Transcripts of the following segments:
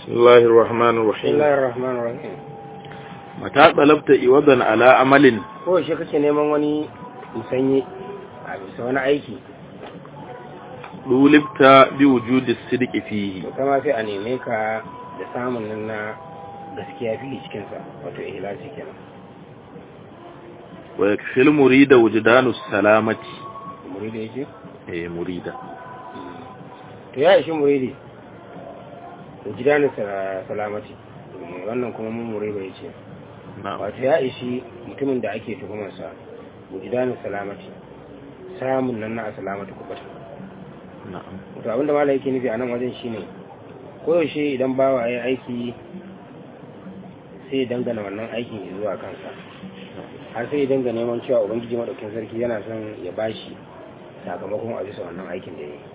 بسم الله الرحمن بسم الرحيم الله الرحمن الرحيم متى طلبت إوضا على عمل ko shi kake neman wani musanye a bisa wani aiki طولبت بوجود الصدق فيه to kama sai a neme ka da samun nan na gaskiya fili cikinsa wato ihlasi kenan ويكفي المريد وجدان السلامة muridi yake إيه مريدة to ya ishi muridi wujidanin salamati wannan kuma mun muridi ya ce نعم wato ya ishi mutumin da ake tuhumarsa wujidanin salamati samun nan na salamati kubata نعم wato abinda mala yake nufi a nan wajen shine koyaushe idan bawa ya aiki sai ya dangana wannan aikin ya zuwa kansa har sai ya danga neman cewa ubangiji madaukin sarki yana son ya bashi sakamakon a bisa wannan aikin da ya yi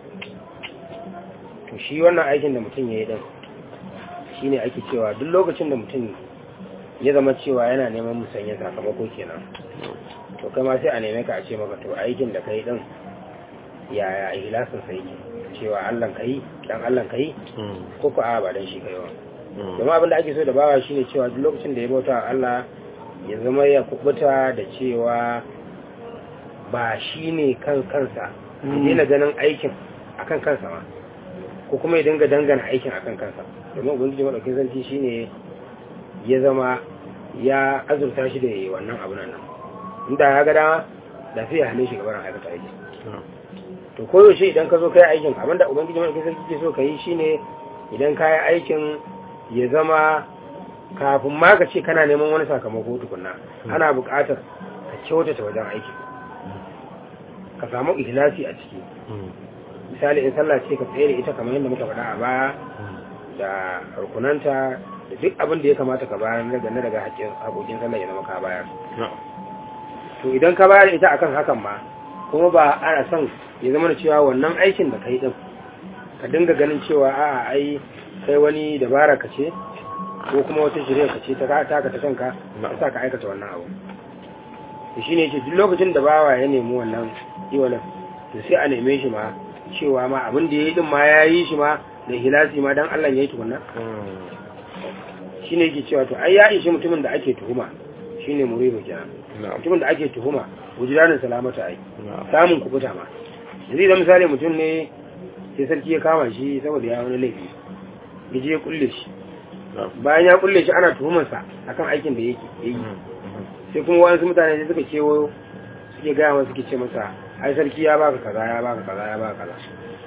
to shi wannan aikin da mutum ya yi din shine ake cewa duk lokacin da mutum ya zama cewa yana neman musanya sakamako kenan to kai ma sai a neme ka a ce maka to aikin da kai din yaya ihlasin sa yake cewa Allah kai dan Allah kai ko ko a ba dan shi kai ba kuma abin da ake so da bawa shine cewa duk lokacin da ya bauta wa Allah ya zama ya kubuta da cewa ba shine kan kansa ya daina ganin aikin akan kansa ma ko kuma ya dinga dangana aikin akan kansa domin ubangiji madaukin sarki shine ya zama ya azurta shi da wannan abu nan inda ya ga dama da sai ya hane shi gaban aikata aiki to koyaushe idan ka zo kai aikin abinda ubangiji madaukin sarki ke so ka yi shine idan ka yi aikin ya zama kafin ma ka ce kana neman wani sakamako tukunna ana buƙatar ka kyautata wajen aikin ka samu ihlasi a ciki misali in sallah ce ka tsaye da ita kamar yadda muka faɗa a baya da rukunanta da duk abin da ya kamata ka bayar daga na daga haƙoƙin sallah ya zama ka bayar to idan ka bayar ita akan hakan ma kuma ba ana son ya zama da cewa wannan aikin da kai din ka dinga ganin cewa a'a ai kai wani dabara ka ce ko kuma wata shirya ka ce ta taka ta kanka ka sa ka aikata wannan abu to shine yake duk lokacin da bawa ya nemi wannan iwalan to sai a neme shi ma cewa ma abin da yayi din ma yayi shi ma da hilasi ma dan Allah yayi tukunna shine yake cewa to ai ya ishi mutumin da ake tuhuma shine muridu kenan mutumin da ake tuhuma wujudanin salamata ai samun kubuta ma yanzu idan misali mutum ne sai sarki ya kama shi saboda ya wani laifi ya je ya kulle shi bayan ya kulle shi ana tuhumarsa akan aikin da yake yi sai kuma wasu mutane sai suka kewo suke gaya masa suke ce masa ai sarki ya baka kaza ya baka kaza ya baka kaza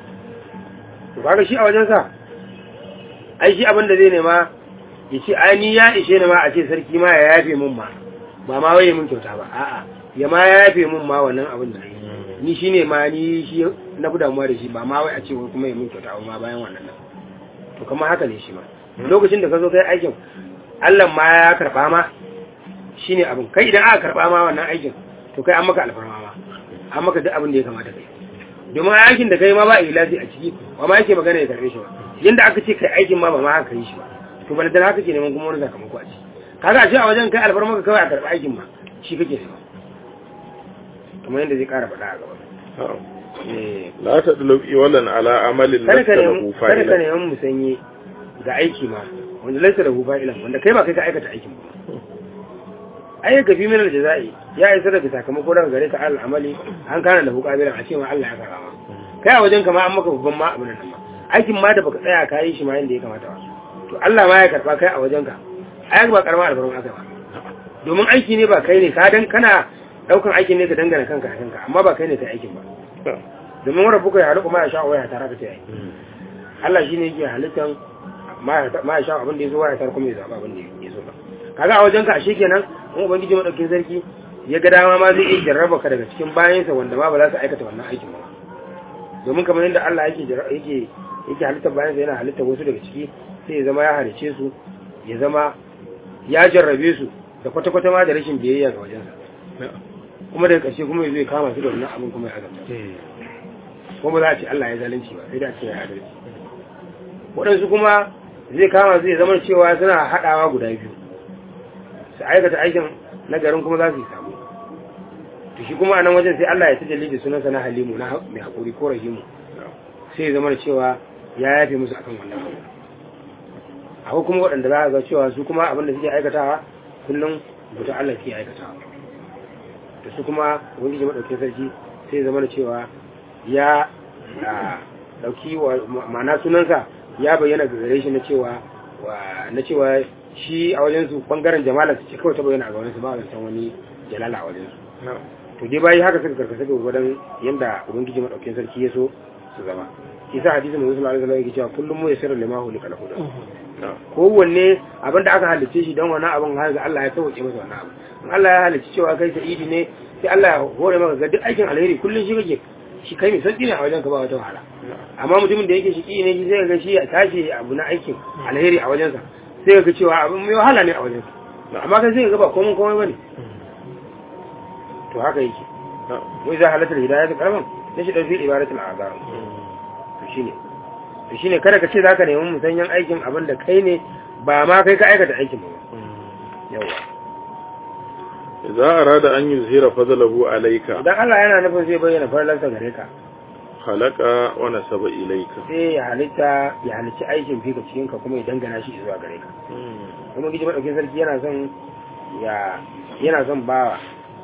to kaga shi a wajen sa ai shi abin da zai nema ya ce ai ni ya ishe ni ma a ce sarki ma ya yafe min ma ba ma waye mun kyauta ba a'a ya ma ya yafe min ma wannan abin da ni shine ma ni shi na fi damuwa da shi ba ma wai a ce wai kuma ya mun kyauta ba ma bayan wannan nan to kamar haka ne shi ma lokacin da ka zo kai aikin Allah ma ya karba ma shine abin kai idan aka karba ma wannan aikin to kai an maka alfarma ma an maka duk abin da ya kamata kai domin aikin da kai ma ba ilazi a ciki ba ma yake magana ya karbe shi ba yanda aka ce kai aikin ma ba ma haka yi shi ba to bala da haka ke neman kuma wani sakamako a ciki kaga a ce a wajen kai alfarma ka kawai a karba aikin ma shi kake nema kamar yadda zai kara faɗa a gaba لا تطلب إولا على عمل kada لست ka له nemi kada ka فاعلا nemi musanye ga aiki ma wanda laisa da hufa ilan wanda kai ba kai ka aikata aikin ba ai ga fi min aljazai ya isa daga sakamako daga gare ka al amali an kana da hukabilan a ce ma Allah ya karama kai a wajen ka ma an maka babban ma abin nan ma aikin ma da baka tsaya ka yi shi ma yanda ya kamata ba to Allah ma ya karba kai a wajen ka ai ba karama albarun aka ba domin aiki ne ba kai ne ka dan kana daukan aikin ne ka dangana kanka a kanka amma ba kai ne kai aikin ba domin wanda buka ya halu kuma ya sha waya tare da ta yi Allah shi ne yake halittan ma ya sha abin da ya zo wa ya tar kuma ya zaɓa abin da ya so ba kaga a wajen ka ashe kenan in ubangiji madaukin sarki ya ga dama ma zai iya jarraba ka daga cikin bayansa wanda ma ba za su aikata wannan aikin ba domin kamar yadda Allah yake yake yake halittar bayansa yana halittar wasu daga ciki sai ya zama ya halice su ya zama ya jarrabe su da kwata-kwata ma da rashin biyayya ga wajensa kuma daga ƙarshe kuma ya zo ya kama su da wannan abin kuma ya azabta kuma za a ce Allah ya zalunci ba sai da ce ya adalci waɗansu kuma zai kama zai zama cewa suna haɗawa guda biyu su aikata aikin na garin kuma za su yi samu to shi kuma a nan wajen sai Allah ya tajalli da sunansa na halimu na mai haƙuri ko rahimu sai ya zama cewa ya yafe musu akan wannan abu akwai kuma waɗanda za a ga cewa su kuma abin da suke aikatawa kullum buta Allah ke aikatawa da su kuma wani jama'a ɗauke sarki sai zama da cewa ya a, ɗauki wa ma'ana sunansa ya bayyana ga gare shi na cewa wa- na cewa shi a wajen su bangaren jamala su ce kawai ta bayyana a gaban su ba a san wani jalala a wajen su to dai bayi haka suka karkasa ga gwadon yanda ubangiji madaukakin sarki ya so su zama shi sa hadisin da sallallahu alaihi wasallam yake cewa kullum mu yasiru lima hu likal huda kowanne abin da aka halicce shi don wannan abin har ga Allah ya sauke masa wannan abu in Allah ya halicci cewa kai sa'idi ne sai Allah ya hore maka ga duk aikin alheri kullum shi kake shi kai mai sauki ne a wajen ka ba wata wahala amma mutumin da yake shi ne shi sai ga shi ya tashi abu na aikin alheri a wajensa sai ga cewa abin mai wahala ne a wajensa amma kai sai ga ba komai komai bane to haka yake wai za halatar hidayah ta karaman na shi ɗauki ibadatul azam to shine to shine kada ka ce zaka nemi musanyan aikin abin da kai ne ba ma kai ka aikata aikin ba yawa idza arada an yuzhira fadlahu alayka idan Allah yana nufin zai bayyana farlansa gare ka khalaqa wa nasaba ilayka sai ya halitta ya halicci aikin fika cikin ka kuma ya dangana shi zuwa gare ka kuma gidi madaukin sarki yana son ya yana son bawa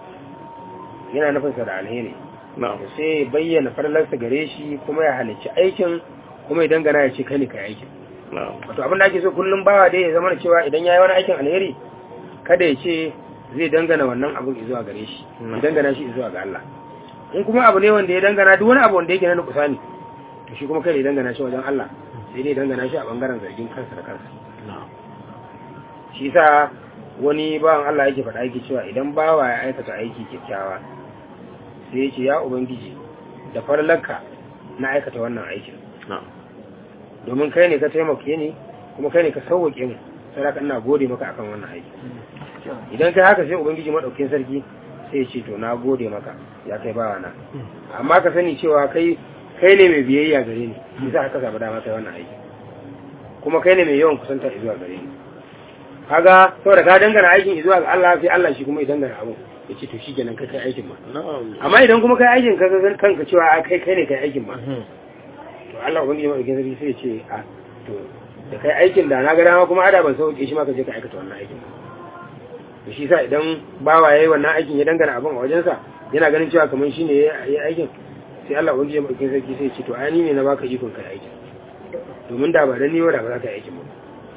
yana nufin sa da alheri na'am sai ya bayyana farlansa gare shi kuma ya halicci aikin kuma ya dangana ya ce kai ne kai aikin na'am wato abin da ake so kullum bawa dai ya zama da cewa idan ya yi wani aikin alheri kada ya ce zai dangana wannan abin zuwa gare shi ya dangana shi zuwa ga Allah in kuma abu ne wanda ya dangana duk wani abu wanda yake na nukusa ne to shi kuma kai ya dangana shi wajen Allah sai dai dangana shi a bangaren zargin kansa da kansa na'am shi sa wani bawan Allah yake faɗa yake cewa idan bawa ya aikata aiki kyakkyawa sai ya ce ya ubangiji da farlanka na aikata wannan aikin na'am domin kai ne ka taimake ni kuma kai ne ka sauwake mu sai haka ina gode maka akan wannan aiki idan kai haka sai ubangiji madaukakin sarki sai ya ce to na gode maka ya kai bawa na amma ka sani cewa kai kai ne mai biyayya gare ni yasa haka samu dama kai wannan aiki kuma kai ne mai yawan kusanta zuwa gare ni kaga saboda ka dangana aikin zuwa ga Allah sai Allah shi kuma ya dangana abu ya ce to shi kenan kai kai aikin ma na'am amma idan kuma kai aikin ka ga kanka cewa a kai kai ne kai aikin ma to Allah ubangiji madaukakin sarki sai ya ce a to da kai aikin da na ga dama kuma ada ban sauke shi ma ka je ka aikata wannan aikin to shi sa idan bawa yayi wannan aikin ya dangana abin a wajensa yana ganin cewa kamar shi ne ya yi aikin sai Allah ubangiji madaukakin sarki sai ya ce to ai ni ne na baka ikon kai aikin domin da ba dan ni ba da ba za ka yi aikin ba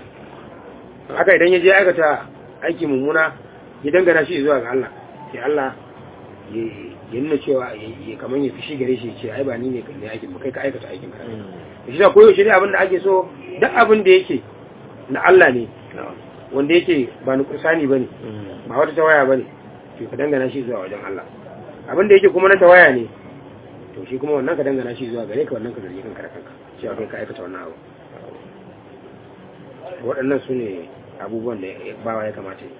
haka idan ya je aikata aiki mummuna ya dangana shi zuwa ga Allah sai Allah ya ya nuna cewa ya kamar ya fishi gare shi ya ce ai ba ni ne kan ne aikin ba kai ka aikata aikin ka shi da koyaushe dai abin da ake so duk abin da yake na Allah ne na'am wanda yake ba na kursani bane ba wata tawaya bane to ka dangana shi zuwa wajen Allah abin da yake kuma na tawaya ne to shi kuma wannan ka dangana shi zuwa gare ka wannan ka zargi kanka da kanka cewa kai ka aikata wannan abu waɗannan su ne abubuwan da bawa ya kamata yi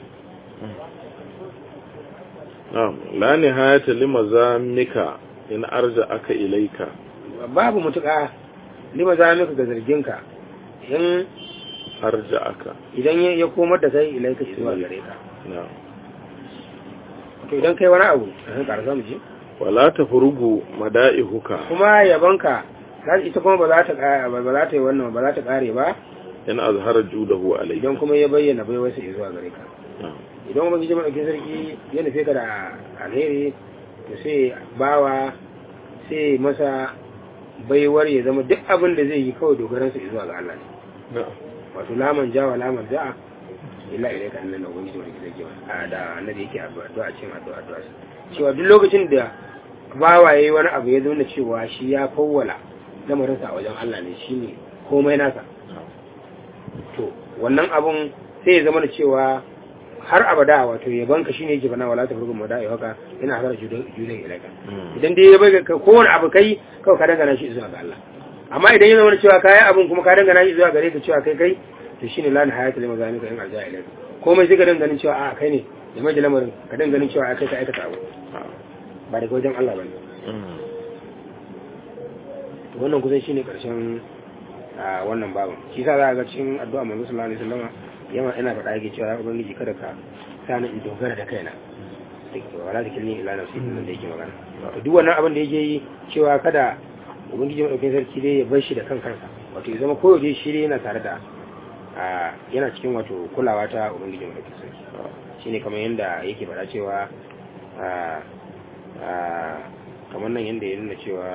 na'am la nihayata limazamika in arja aka ilayka babu mutuƙa lima za maka ga zarginka in arja aka idan ya ya komar da kai ilaika zuwa gare ka na'am to idan kai wani abu a kan karasa mu ji wala tafrugu mada'ihuka kuma yabanka za ita kuma ba za ta ƙa- ba za ta yi wannan ba za ta kare ba in azhara judahu alayka idan kuma ya bayyana bai wasu zuwa gare ka na'am idan kuma gije madaukin sarki ya nufe ka da alheri to sai bawa sai masa baiwar ya zama duk abin da zai yi kawai dogaransa zuwa ga Allah ne na'am wato laman jawa laman ja'a illa ilai ka annan ubangiji wani gidan gewa a da annabi yake addu'a addu'a cikin addu'a addu'a cewa duk lokacin da bawa yayi wani abu ya zama cewa shi ya fawwala lamarin sa a wajen Allah ne shine komai nasa to wannan abun sai ya zama da cewa har abada wato yaban ka shine yake bana wala ta furgun mada'i haka yana har judan judan ilaika idan dai ya bai ka kowane abu kai kawai ka dangana shi zuwa ga Allah amma idan ya zama da cewa kayan abin kuma ka dangana shi zuwa gare ka cewa kai kai to shine lan hayata lima zani ka in arja ilai komai sai ka danganin cewa a kai ne da mai da lamarin ka danganin cewa a kai ka aikata abu ba daga wajen Allah bane to wannan kusan shine karshen a wannan babin shi sa za a ga cikin addu'a manzo sallallahu alaihi wasallam yana ina faɗa yake cewa ya ubangiji kada ka sani in dogara da kaina wala da kilni ila nafsi din da yake magana to duk wannan abin da yake yi cewa kada ubangiji madaukakin sarki dai ya bar shi da kan kansa wato ya zama koyaushe shi dai yana tare da a yana cikin wato kulawa ta ubangiji mai sarki shine kamar yadda yake faɗa cewa a a kamar nan yadda ya nuna cewa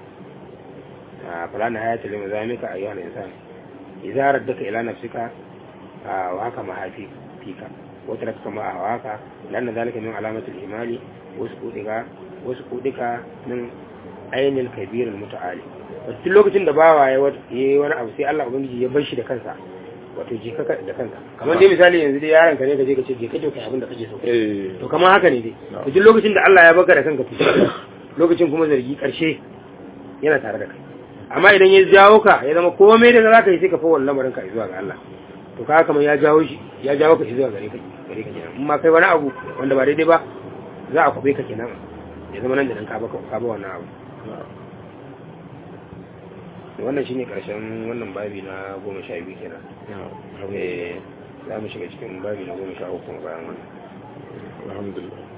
a fulana hayata lima zamika ayyuhal insan idza raddaka ila nafsika wa haka mahafi fika wata raka kama a hawaka lanna zalika min alamatul imani wasu kudika wasu kudika min ainihin kabirin muta'ali wasu lokacin da bawa ya yi wani abu sai Allah ubangiji ya bar shi da kansa wato je ka da kanka kamar dai misali yanzu dai yaron ka ne ka je ka ce je ka je kai abin da kake so eh to kamar haka ne dai to duk lokacin da Allah ya baka da kanka to lokacin kuma zargi karshe yana tare da kai amma idan ya jawo ka ya zama komai da za ka yi sai ka fawon lamarin ka zuwa ga Allah to ka kamar ya jawo shi ya jawo ka zuwa gare ka gare ka kenan in ma kai wani abu wanda ba daidai ba za a kwabe ka kenan ya zama nan da nan ka ba ka ba wannan abu wannan shine karshen wannan babi na goma sha biyu kenan eh za mu shiga cikin babi na goma sha uku bayan wannan alhamdulillah